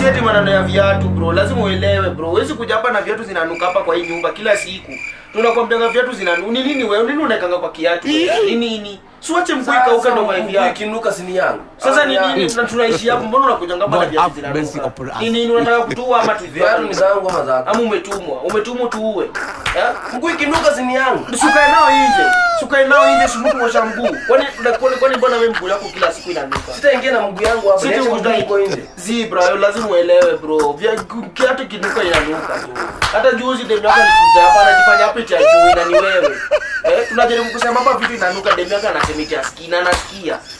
ati maneno ya viatu bro lazima uelewe bro huwezi kuja hapa na viatu zinanuka hapa kwa hii nyumba kila siku tunakwambianga viatu zinanuka ni nini wewe nini unaekanga kwa kiatu ni nini siwache mguu ikauka ndo kwa viatu ikinuka sini yangu sasa ni Ama nini yangu. tuna- tunaishi hapo mbona unakuja ngamba na God viatu have mercy zinanuka upon us. ni nini unataka kutua ama tu viatu ni zangu ama zako ama umetumwa umetumwa tuue eh? mguu ikinuka sini yangu sukae nao nje sukae nao nje sumuku kuosha mguu kwani kwani kwani mbona wewe mguu yako kila siku inanuka sitaingia na mguu yangu hapa Sisi niache mguu utai- uko nje Zi bro, lazima uelewe bro. Vya kiatu kinuka inanuka tu. Hata juzi demu yako alikuja hapa anajifanya hapa eti ajui na ni wewe. Eh, tunajaribu kusema hapa vitu inanuka demu yako anasema eti asikii na anasikia.